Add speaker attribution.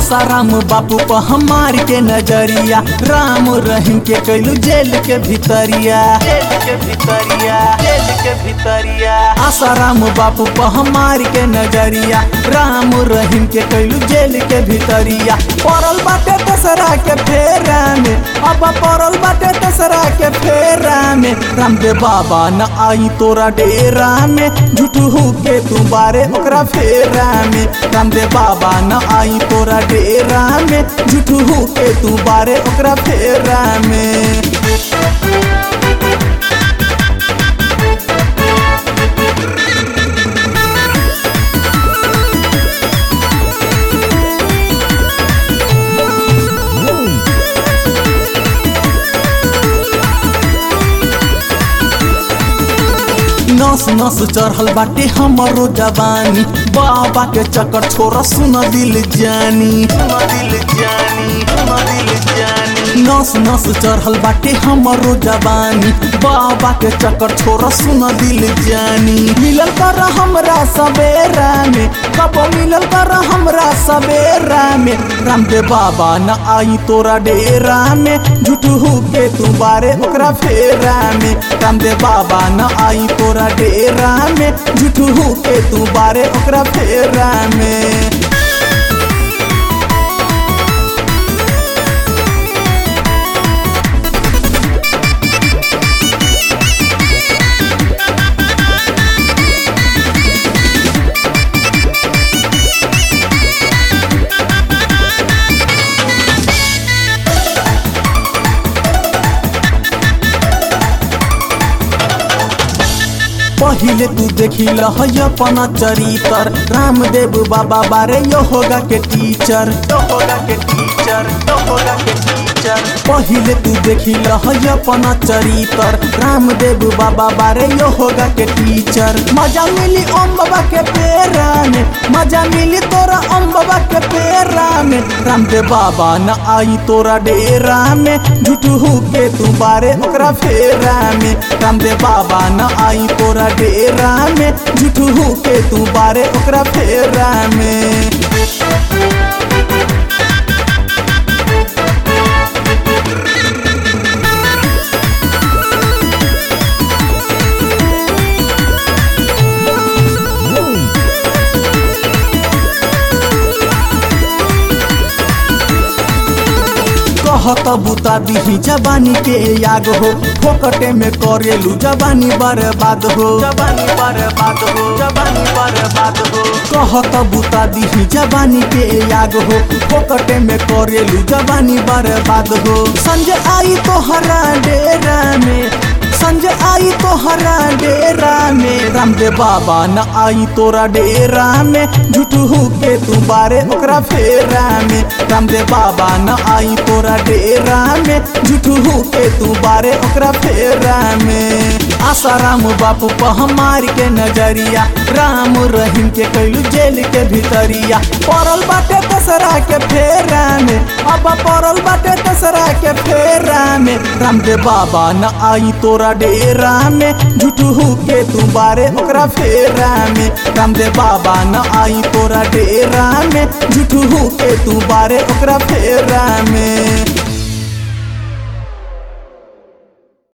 Speaker 1: आसाराम बापू पर हमार के नजरिया राम रहीम के कैलू जेल के भीतरिया जेल के भीतरिया जेल के भीतरिया आसाराम बापू पर हमार के नजरिया राम रहीम के कैलू जेल के भीतरिया पड़ल बाटे दसरा के फेरा में अब पड़ल बाटे दसरा के फेरा में रामदेव बाबा न आई तोरा डेरा में झूठू के तू बारे ओकरा फेरा में रामदेव बाबा न आई तोरा डेरा में झूठू के तू बारे ओकरा फेरा में नस नस चढ़ल बाटे हमरो जवानी बाबा के चक्कर छोरा सुन दिल जानी सुन दिल जानी सुन दिल जानी नस नस चढ़ल बाटे हमरो जवानी बाबा के चक्कर छोरा सुन दिल जानी मिलल कर हमरा सवेरा में कब मिलल कर हमरा सवेरा में रामदेव बाबा न आई तोरा डेरा में झूठू के तू बारे ओकरा फेरा में रामदेव बाबा न आई तोरा डेरा में झूठू के तू बारे ओकरा फेरा में पहिले तू देखी लहय अपना चरितर रामदेव बाबा बारे यो होगा के टीचर यो होगा के टीचर यो होगा के टीचर पहिले तू देखी लहय अपना चरितर रामदेव बाबा बारे यो होगा के टीचर मजा मिली ओम बाबा के पेरा में मजा मिली तोरा ओम बाबा के पेरा में रामदेव बाबा न आई तोरा डेरा में झूठू के तू बारे ओकरा फेरा में रामदेव बाबा न आई तोरा डेरा में झूठू के तू बारे ओकरा फेरा में कहत बुता दिही जवानी के याग हो फोकटे में करेलू जवानी बर्बाद हो जवानी बर्बाद हो जवानी बर्बाद हो कहत बुता दिही जवानी के याग हो फोकटे में करेलू जवानी बर्बाद हो संजय आई तो हरा डेरा में संजय आई तो हरा डेरा में रामदेव बाबा न आई तोरा डेरा में झूठू के तू बारे ओकरा फेरा में रामदेव बाबा न आई तोरा डेरा में झूठू के तू बारे ओकरा फेरा में आसाराम बापू पर हमार के नजरिया राम रहीम के कैलू जेल के भीतरिया पड़ल बाटे दसरा के फेरा में अब पड़ल बाटे दसरा के फेरा में रामदेव बाबा न आई तोरा डेरा में झूठू के तू बारे ओकरा फेरा में रामदेव बाबा न आई तोरा डेरा में झूठू के तू बारे ओकरा फेरा में